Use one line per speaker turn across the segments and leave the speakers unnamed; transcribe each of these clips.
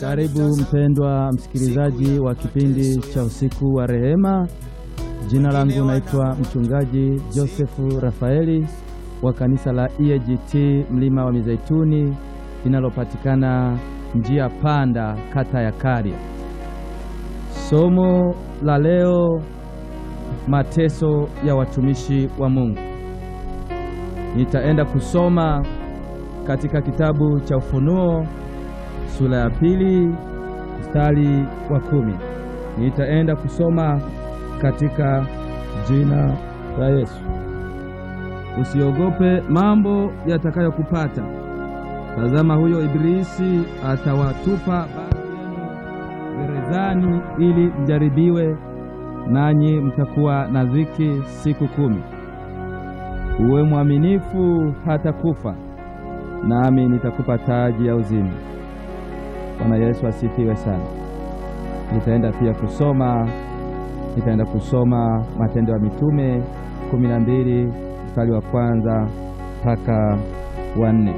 Karibu mpendwa msikilizaji wa kipindi cha usiku wa rehema. Jina langu naitwa mchungaji Josefu Rafaeli wa kanisa la EAGT Mlima wa Mizeituni linalopatikana njia panda, kata ya Karia. Somo la leo, mateso ya watumishi wa Mungu. Nitaenda kusoma katika kitabu cha Ufunuo sura ya pili mstari wa kumi. Nitaenda kusoma katika jina la Yesu. Usiogope mambo yatakayokupata. Tazama, huyo Ibilisi atawatupa baadhi yenu gerezani, ili mjaribiwe, nanyi mtakuwa na dhiki siku kumi. Uwe mwaminifu hata kufa, nami nitakupa taji ya uzima. Bwana Yesu asifiwe sana. Nitaenda pia kusoma nitaenda kusoma Matendo ya Mitume kumi na mbili mstari wa kwanza mpaka wa nne.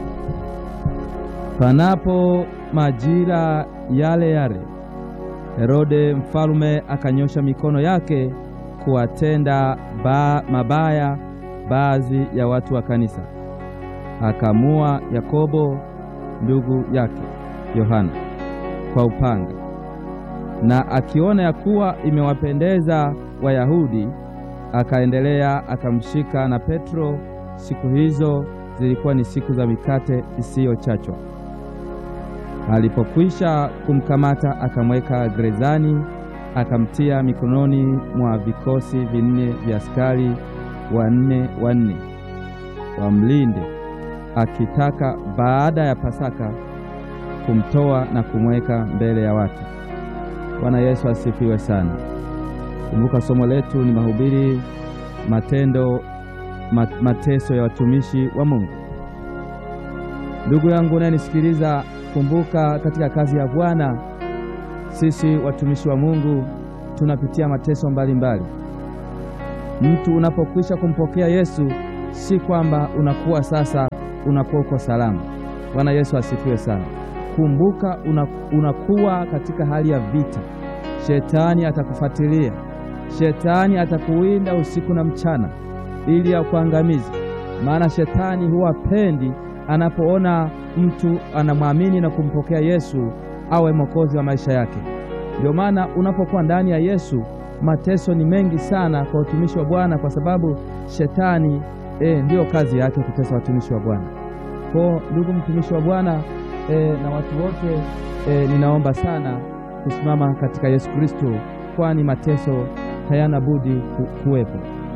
Panapo majira yale yale, Herode mfalume akanyosha mikono yake kuwatenda ba mabaya baadhi ya watu wa kanisa, akamua Yakobo ndugu yake Yohana kwa upanga, na akiona ya kuwa imewapendeza Wayahudi, akaendelea akamshika na Petro. Siku hizo zilikuwa ni siku za mikate isiyochachwa. Alipokwisha kumkamata, akamweka gerezani, akamtia mikononi mwa vikosi vinne vya askari wanne wanne wamlinde, akitaka baada ya Pasaka kumtoa na kumweka mbele ya watu. Bwana Yesu asifiwe sana. Kumbuka somo letu ni mahubiri, matendo, mateso ya watumishi wa Mungu. Ndugu yangu unayenisikiliza, kumbuka katika kazi ya Bwana sisi watumishi wa Mungu tunapitia mateso mbalimbali mbali. Mtu unapokwisha kumpokea Yesu, si kwamba unakuwa sasa unakuwa uko salama. Bwana Yesu asifiwe sana. Kumbuka unakuwa katika hali ya vita. Shetani atakufuatilia, shetani atakuwinda usiku na mchana ili akuangamize. Maana shetani huwa pendi anapoona mtu anamwamini na kumpokea Yesu awe mwokozi wa maisha yake. Ndio maana unapokuwa ndani ya Yesu, mateso ni mengi sana kwa utumishi wa Bwana, kwa sababu shetani eh, ndiyo kazi yake kutesa watumishi wa Bwana. Kwa ndugu mtumishi wa Bwana E, na watu wote e, ninaomba sana kusimama katika Yesu Kristo, kwani mateso hayana budi ku, kuwepo.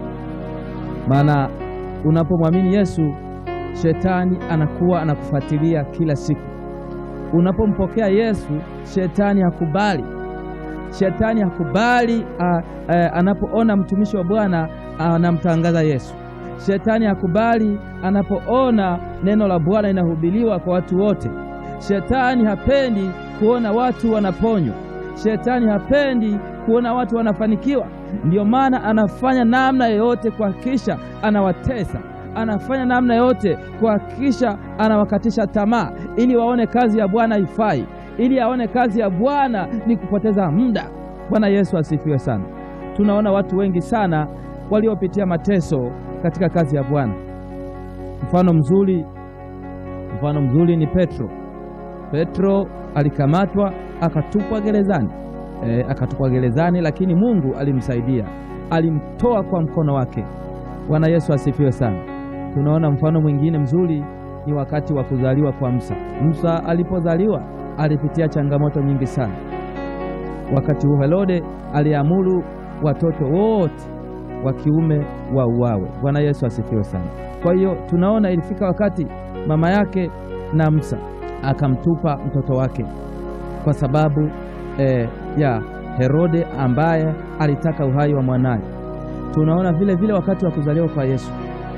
Maana unapomwamini Yesu, shetani anakuwa anakufuatilia kila siku. Unapompokea Yesu, shetani hakubali, shetani hakubali a, a, anapoona mtumishi wa Bwana anamtangaza Yesu. Shetani hakubali anapoona neno la Bwana linahubiriwa kwa watu wote. Shetani hapendi kuona watu wanaponywa. Shetani hapendi kuona watu wanafanikiwa. Ndiyo maana anafanya namna yoyote kuhakikisha anawatesa, anafanya namna yoyote kuhakikisha anawakatisha tamaa, ili waone kazi ya Bwana haifai, ili aone kazi ya Bwana ni kupoteza muda. Bwana Yesu asifiwe sana. Tunaona watu wengi sana waliopitia mateso katika kazi ya Bwana. Mfano mzuri, mfano mzuri ni Petro. Petro alikamatwa akatupwa gerezani e, akatupwa gerezani, lakini Mungu alimsaidia, alimtoa kwa mkono wake. Bwana Yesu asifiwe sana. Tunaona mfano mwingine mzuri ni wakati wa kuzaliwa kwa Musa. Musa alipozaliwa alipitia changamoto nyingi sana. Wakati huo Herode aliamuru watoto wote wa kiume wauawe. Bwana Yesu asifiwe sana. Kwa hiyo tunaona ilifika wakati mama yake na Musa akamtupa mtoto wake kwa sababu eh, ya Herode ambaye alitaka uhai wa mwanaye. Tunaona vile vile wakati wa kuzaliwa kwa Yesu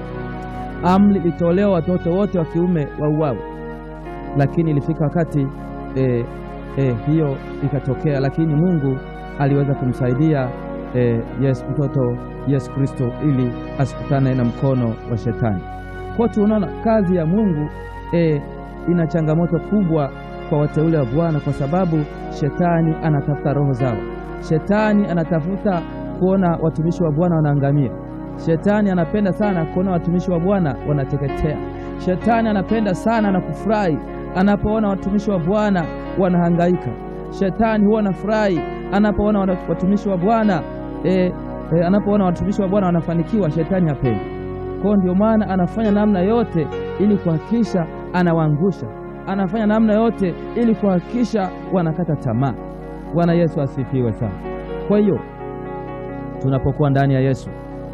amri ilitolewa watoto wote wa kiume wauawe, lakini ilifika wakati eh, eh, hiyo ikatokea, lakini Mungu aliweza kumsaidia eh, yes, mtoto Yesu Kristo ili asikutane na mkono wa shetani. Kwa tunaona kazi ya Mungu eh, ina changamoto kubwa kwa wateule wa Bwana, kwa sababu shetani anatafuta roho zao. Shetani anatafuta kuona watumishi wa Bwana wanaangamia. Shetani anapenda sana kuona watumishi wa Bwana wanateketea. Shetani anapenda sana na kufurahi anapoona watumishi wa Bwana wanahangaika. Shetani huwa anafurahi anapoona watumishi wa Bwana e, e, anapoona watumishi wa Bwana wanafanikiwa. Shetani hapendi. Kwa ndio maana anafanya namna yote ili kuhakikisha anawaangusha, anafanya namna yote ili kuhakikisha wanakata tamaa. Bwana Yesu asifiwe sana. Kwa hiyo tunapokuwa ndani ya Yesu,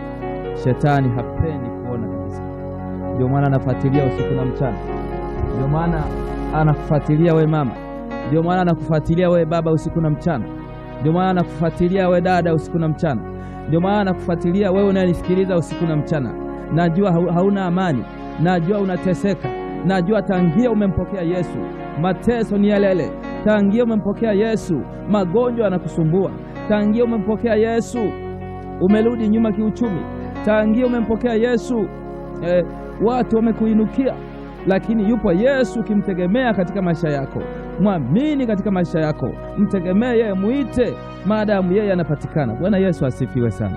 shetani hapendi kuona kabisa. Ndio maana anafuatilia usiku na mchana, ndio maana anakufuatilia we mama, ndio maana anakufuatilia we baba usiku na mchana, ndio maana anakufuatilia we dada usiku na mchana, ndio maana anakufuatilia wewe unayenisikiliza usiku na mchana. Najua hauna amani, najua unateseka, najua tangia umempokea Yesu mateso ni yalele. Tangia umempokea Yesu magonjwa yanakusumbua. Tangia umempokea Yesu umerudi nyuma kiuchumi. Tangia umempokea Yesu eh, watu wamekuinukia, lakini yupo Yesu. Ukimtegemea katika maisha yako, mwamini katika maisha yako, mtegemee yeye, muite maadamu yeye anapatikana. Bwana Yesu asifiwe sana.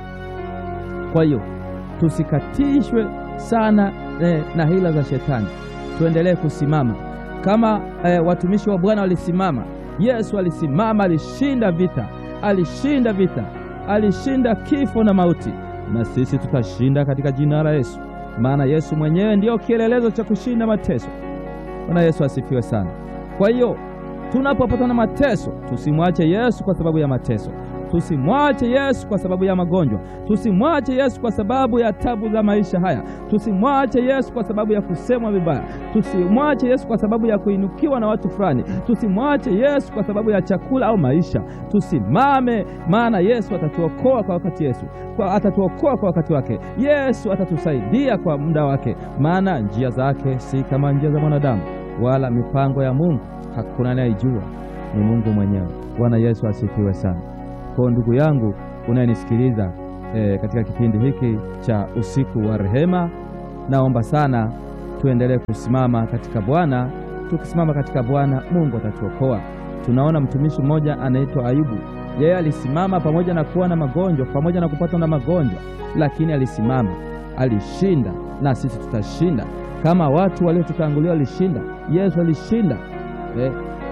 Kwa hiyo tusikatishwe sana eh, na hila za shetani, tuendelee kusimama kama eh, watumishi wa Bwana walisimama. Yesu alisimama, alishinda vita, alishinda vita, alishinda kifo na mauti, na sisi tutashinda katika jina la Yesu, maana Yesu mwenyewe ndiyo kielelezo cha kushinda mateso. Bwana Yesu asifiwe sana. Kwa hiyo tunapopata na mateso, tusimwache Yesu kwa sababu ya mateso. Tusimwache Yesu kwa sababu ya magonjwa. Tusimwache Yesu kwa sababu ya tabu za maisha haya. Tusimwache Yesu kwa sababu ya kusemwa vibaya. Tusimwache Yesu kwa sababu ya kuinukiwa na watu fulani. Tusimwache Yesu kwa sababu ya chakula au maisha. Tusimame, maana Yesu atatuokoa kwa wakati Yesu kwa atatuokoa kwa wakati wake. Yesu atatusaidia kwa muda wake, maana njia zake si kama njia za mwanadamu, wala mipango ya Mungu hakuna anayejua, ni Mungu mwenyewe. Bwana Yesu asifiwe sana. Kwa ndugu yangu unayenisikiliza e, katika kipindi hiki cha usiku wa rehema, naomba sana tuendelee kusimama katika Bwana. Tukisimama katika Bwana, Mungu atatuokoa. Tunaona mtumishi mmoja anaitwa Ayubu. Yeye alisimama pamoja na kuwa na magonjwa, pamoja na kupatwa na magonjwa, lakini alisimama, alishinda. Na sisi tutashinda kama watu waliotutangulia walishinda. Yesu alishinda e,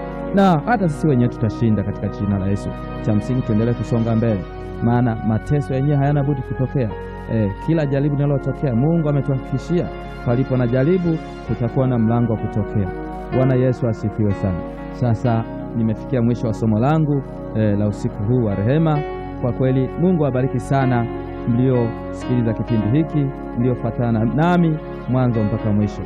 na hata sisi wenyewe tutashinda katika jina la Yesu. Cha msingi tuendelee kusonga mbele, maana mateso yenyewe hayana budi kutokea. E, kila jaribu linalotokea Mungu ametuhakikishia palipo na jaribu kutakuwa na mlango wa kutokea. Bwana Yesu asifiwe sana. Sasa nimefikia mwisho wa somo langu e, la usiku huu wa rehema. Kwa kweli Mungu awabariki sana mliosikiliza kipindi hiki, mliofuatana nami mwanzo mpaka mwisho.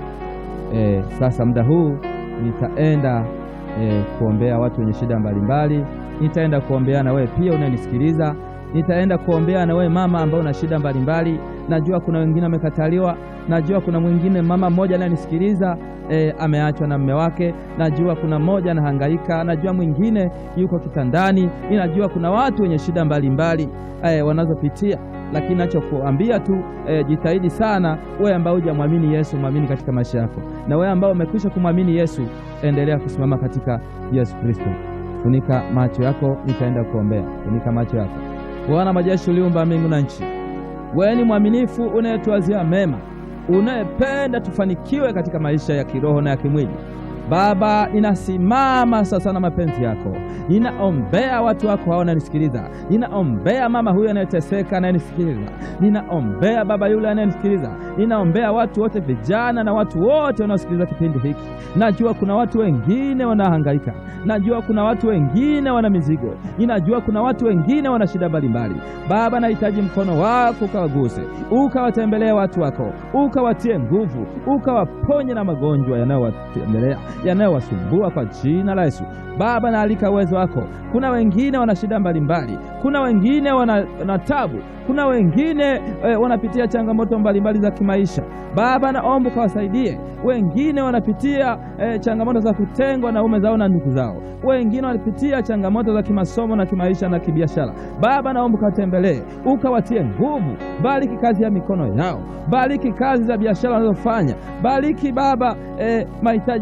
E, sasa muda huu nitaenda E, kuombea watu wenye shida mbalimbali. Nitaenda kuombea na wewe pia unayenisikiliza. Nitaenda kuombea na wewe mama ambaye una shida mbalimbali. Najua kuna wengine wamekataliwa. Najua kuna mwingine mama mmoja anayenisikiliza e, ameachwa na mume wake. Najua kuna mmoja anahangaika. Najua mwingine yuko kitandani. Ninajua kuna watu wenye shida mbalimbali e, wanazopitia lakini nachokuambia tu e, jitahidi sana. Wewe ambao hujamwamini Yesu, mwamini katika maisha yako, na wewe ambao umekwisha kumwamini Yesu, endelea kusimama katika Yesu Kristo. Funika macho yako, nitaenda kuombea. Funika macho yako. Bwana majeshi, uliumba mbingu na nchi, wewe ni mwaminifu, unayetuazia mema, unayependa tufanikiwe katika maisha ya kiroho na ya kimwili. Baba, ninasimama sasa na mapenzi yako, ninaombea watu wako hao wananisikiliza, ninaombea mama huyu anayeteseka anayenisikiliza, ninaombea baba yule anayenisikiliza, ninaombea watu wote, vijana na watu wote wanaosikiliza kipindi hiki. Najua kuna watu wengine wanahangaika, najua kuna watu wengine wana mizigo, ninajua kuna watu wengine wana shida mbalimbali. Baba, nahitaji mkono wako ukawaguse, ukawatembelee watu wako, ukawatie nguvu, ukawaponye na magonjwa yanayowatembelea yanayowasumbua kwa jina la Yesu. Baba, naalika uwezo wako. Kuna wengine wana shida mbalimbali, kuna wengine wana, wana tabu, kuna wengine e, wanapitia changamoto mbalimbali za kimaisha. Baba, naomba ukawasaidie. Wengine wanapitia e, changamoto za kutengwa na ume zao na ndugu zao, wengine wanapitia changamoto za kimasomo na kimaisha na kibiashara. Baba, naomba ukawatembelee, ukawatie nguvu. Bariki kazi ya mikono yao, bariki kazi za biashara wanazofanya, bariki Baba e, mahitaji yao binafsi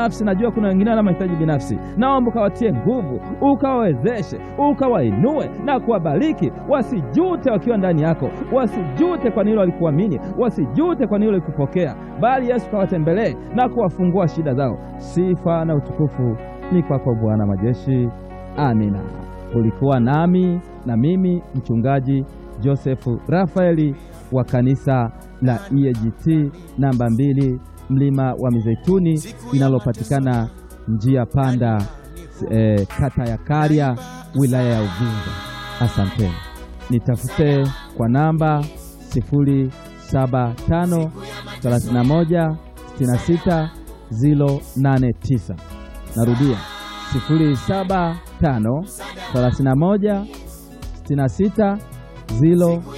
binafsi, najua kuna wengine wana mahitaji binafsi, naomba ukawatie nguvu, ukawawezeshe, ukawainue na kuwabariki, wasijute wakiwa ndani yako, wasijute kwa nini walikuamini, wasijute kwa nini walikupokea, bali Yesu kawatembelee na kuwafungua shida zao. Sifa na utukufu ni kwako Bwana majeshi. Amina. Ulikuwa nami na mimi mchungaji Josefu Rafaeli wa kanisa la EAGT namba mbili mlima wa Mizeituni linalopatikana njia panda eh, kata ya Karya wilaya ya Uvinza. Asanteni, nitafute kwa namba 075 31 66 089. Narudia 075 31 66 0